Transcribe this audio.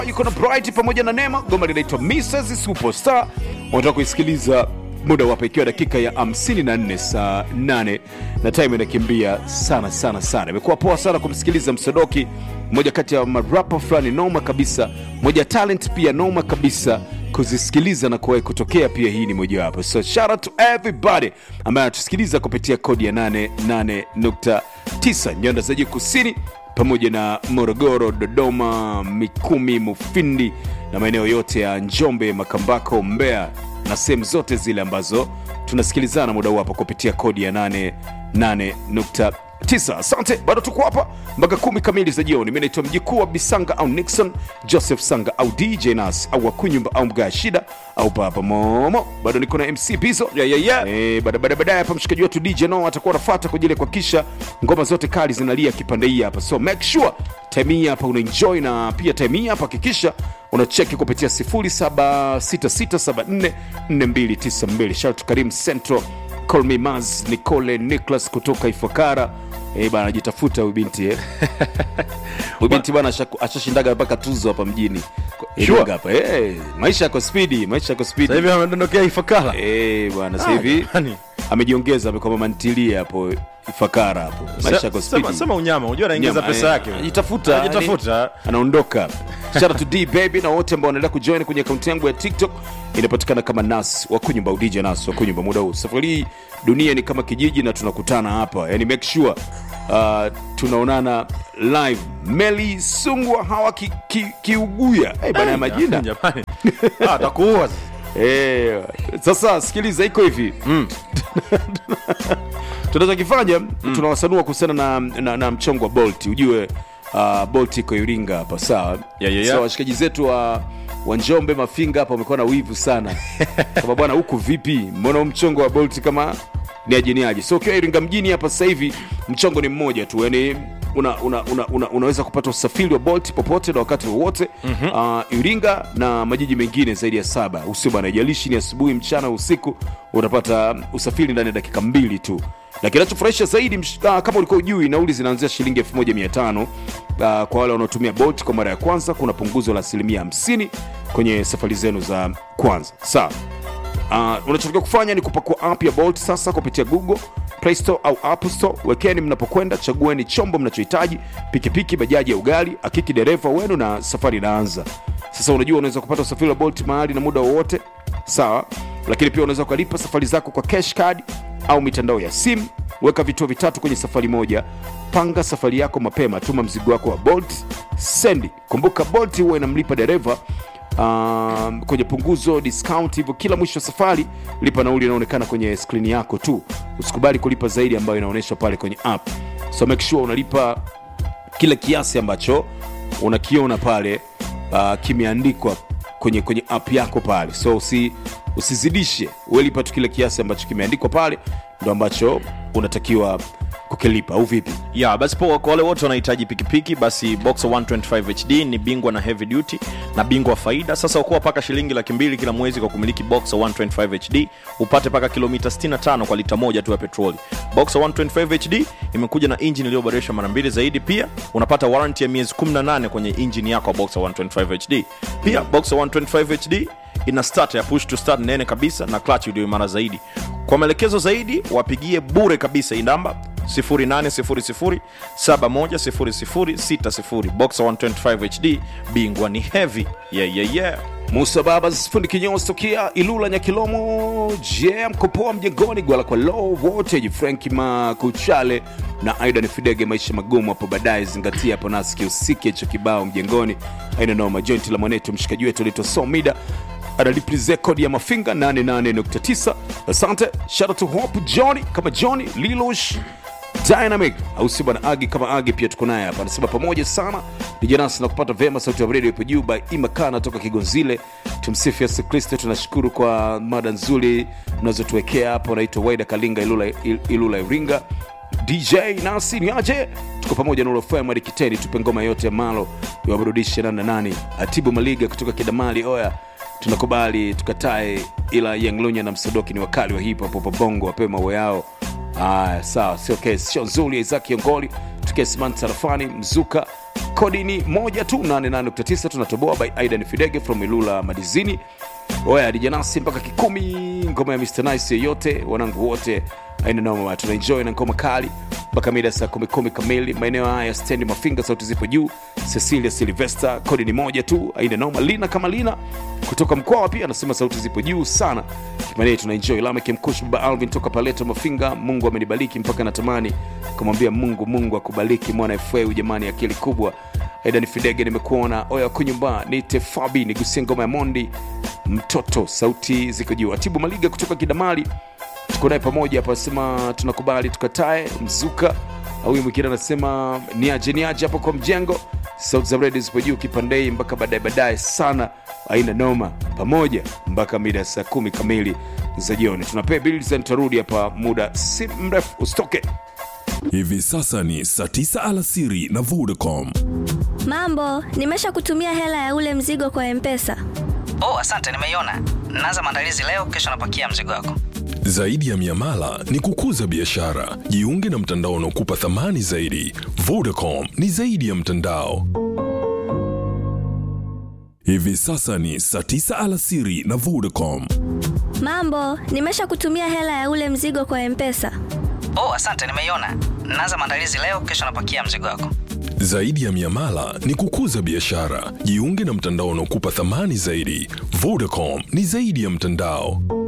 yuko na Bright pamoja na Neema. Goma linaitwa Mrs Superstar. Unataka kuisikiliza muda wapo ikiwa dakika ya 54 saa 8 na time inakimbia sana sana sana. Imekuwa poa sana kumsikiliza Msodoki, mmoja kati ya marapa fulani noma kabisa, moja talent pia noma kabisa kuzisikiliza na kuwahi kutokea pia. Hii ni mojawapo, so shout out to everybody ambaye anatusikiliza kupitia kodi ya 88.9 nyanda za juu kusini pamoja na Morogoro, Dodoma, Mikumi, Mufindi na maeneo yote ya Njombe, Makambako, Mbeya na sehemu zote zile ambazo tunasikilizana muda huu hapa kupitia kodi ya 88.9. Asante, bado tuko hapa mpaka kumi kamili za jioni. Mi naitwa mjikuu wa Bisanga au Nixon Joseph Sanga au DJ Nas au Wakunyumba au Mgaa Shida au Baba Momo. Bado niko na MC Bizo Yeah, yeah, yeah. Eh, baada baada baadaye hapa mshikaji wetu DJ No atakuwa anafuata kwa ajili ya kuhakikisha ngoma zote kali zinalia kipande hii hapa, so make sure time hii hapa unaenjoy, na pia time hii hapa hakikisha unacheki kupitia 0766744292. Shout to Karim Central, Call Me Maz, Nicole Nicholas kutoka Ifakara. Eh, bana ajitafuta huyu binti eh. Huyu binti bana ashaku- ashashindaga mpaka tuzo hapa mjini. Sure. Iringa hapa. Eh, maisha yako speedy, maisha yako speedy. Sasa hivi amedondokea Ifakara. Eh, bwana sasa Ah, hivi jamani. amejiongeza amekuwa mama ntilie hapo Ifakara hapo. Maisha Se- yako sema, speedy. sema unyama, unajua anaingiza Nyama, pesa eh, yake. Anajitafuta. Anajitafuta. yani, Anaondoka. Shout out to D baby na wote ambao wanaendelea kujoin kwenye akaunti yangu ya TikTok inapatikana kama Nas wa kunyumba DJ Nas wa kunyumba muda huu. Safari hii dunia ni kama kijiji na tunakutana hapa. Yani make sure uh, tunaonana live. Meli Sungwa hawa ki, ki, kiuguya. Eh, bana ya majina. Jamani. Ah, atakuua sasa. Eh, sasa sikiliza, iko hivi tunachokifanya tunawasanua kuhusiana na, na, na mchongo wa Bolt. Ujue uh, Bolt iko Iringa hapa, sawa Yeah, yeah, yeah. So, washikaji zetu wa wa Njombe Mafinga hapa wamekuwa na wivu sana kama bwana, huku vipi, mbona huu mchongo wa Bolt kama ni ajeniaji? So ukiwa Iringa mjini hapa sasa hivi mchongo ni mmoja tu, yani una, una, una, una, unaweza kupata usafiri wa Bolt popote na wakati wowote mm-hmm. uh, Iringa na majiji mengine zaidi ya saba, usio bana, haijalishi ni asubuhi, mchana, usiku, utapata usafiri ndani ya dakika mbili tu na kinachofurahisha zaidi msh- ah, kama ulikuwa ujui nauli zinaanzia shilingi 1500 uh, kwa wale wanaotumia bolt kwa mara ya kwanza kuna punguzo la asilimia 50 kwenye safari zenu za kwanza sawa Uh, unachotakiwa kufanya ni kupakua app ya Bolt sasa kupitia Google Play Store au App Store. Wekeni mnapokwenda, chagueni chombo mnachohitaji, pikipiki, bajaji ya ugali, hakiki dereva wenu na safari inaanza. Sasa unajua unaweza kupata usafiri wa Bolt mahali na muda wowote, sawa, lakini pia unaweza ukalipa safari zako kwa cash card au mitandao ya simu. Weka vituo vitatu kwenye safari moja. Panga safari yako mapema, tuma mzigo wako wa Bolt, sendi. Kumbuka Bolt huwa inamlipa dereva um, kwenye punguzo discount, hivyo kila mwisho wa safari lipa nauli inaonekana kwenye skrini yako tu. Usikubali kulipa zaidi ambayo inaonyeshwa pale kwenye app, so make sure unalipa kile kiasi ambacho unakiona pale uh, kimeandikwa kwenye kwenye app yako pale, so usi, usizidishe, welipa tu kile kiasi ambacho kimeandikwa pale, ndo ambacho unatakiwa kukilipa, au vipi? ya basi poa kwa wale wote wanahitaji pikipiki basi boxer 125 hd ni bingwa na heavy duty na bingwa wa faida sasa ukuwa paka shilingi laki mbili kila mwezi kwa kumiliki boxer 125 hd upate paka kilomita 65 kwa lita moja tu ya petroli boxer 125 hd imekuja na injini iliyoboreshwa mara mbili zaidi pia unapata warranty ya miezi 18 kwenye injini yako ya boxer 125 hd pia boxer 125 hd ina start ya push to start nene kabisa na clutch iliyo imara zaidi kwa maelekezo zaidi wapigie bure kabisa hii namba 0800710060 boxer 125 hd bingwa ni heavy yeah, yeah, yeah. Musa Babas fundi kinyozi tokea Ilula Nyakilomo, je, mkopoa mjengoni gwala kwa low voltage, Frank Makuchale na Aidan Fidege, maisha magumu hapo baadaye. Zingatia hapo nasi usiki hicho kibao mjengoni, aina noma. Jointi la mwanetu mshikaji wetu anaitwa Somida analiplize kodi ya mafinga 88.9. Asante, shout out to Hope Johnny kama Johnny Lilosh Dynamic au si bwana Agi kama Agi pia tuko naye hapa, anasema pamoja sana dijanasi na kupata vema. Sauti ya radio ipo juu by Imakana toka Kigonzile. Tumsifu Yesu Kristo. Tunashukuru kwa mada nzuri mnazotuwekea hapo. Naitwa Waida Kalinga Ilula, Il- Ilula Iringa. DJ nasi ni aje, tuko pamoja na ulofaya Mwari Kiteni, tupe ngoma yote ya malo iwaburudishe nani na nani. Atibu Maliga kutoka Kidamali, oya tunakubali tukatae, ila Yanglunya na Msodoki ni wakali wa hip hop hapa Bongo, wapewe mawe yao. Aya, sawa, sio kesi, sio nzuri. Isaac Yongoli tukia Simani Sarafani Mzuka kodi ni moja tu 88.9 tunatoboa by aidan fidege from ilula madizini oya dijanasi mpaka kikumi ngoma ya mr nice yeyote wanangu wote aina noma tunaenjoy na ngoma kali mpaka mida saa kumi kumi kamili maeneo haya ya stendi mafinga sauti zipo juu cecilia silvester kodi ni moja tu aina noma lina kama lina kutoka mkwawa pia anasema sauti zipo juu sana kipande tunaenjoy lame kimkush baba alvin toka paleto mafinga mungu amenibariki mpaka natamani kumwambia mungu mungu akubariki mwana feu jamani akili kubwa aidan fidege nimekuona oya kunyumba nite fabi nigusie ngoma ya mondi mtoto sauti ziko juu atibu maliga kutoka kidamali tuko naye pamoja hapa sema tunakubali tukatae mzuka au huyu mwingine anasema niaje niaje hapo kwa mjengo sauti za redio zipo juu kipandei mpaka baadaye baadaye sana aina noma pamoja mpaka mida ya saa kumi kamili za jioni tunapea bills and tutarudi hapa muda si mrefu usitoke Hivi sasa ni saa 9 alasiri na Vodacom. Mambo, nimesha kutumia hela ya ule mzigo kwa Mpesa. Oh, asante, nimeiona. Naanza maandalizi leo, kesho napakia mzigo wako. Zaidi ya miamala ni kukuza biashara. Jiunge na mtandao unaokupa thamani zaidi. Vodacom ni zaidi ya mtandao. Hivi sasa ni saa 9 alasiri na Vodacom. Mambo, nimesha kutumia hela ya ule mzigo kwa Mpesa. Oh, asante, nimeiona. Naanza maandalizi leo, kesho napakia mzigo wako. Zaidi ya miamala ni kukuza biashara. Jiunge na mtandao unaokupa thamani zaidi. Vodacom ni zaidi ya mtandao.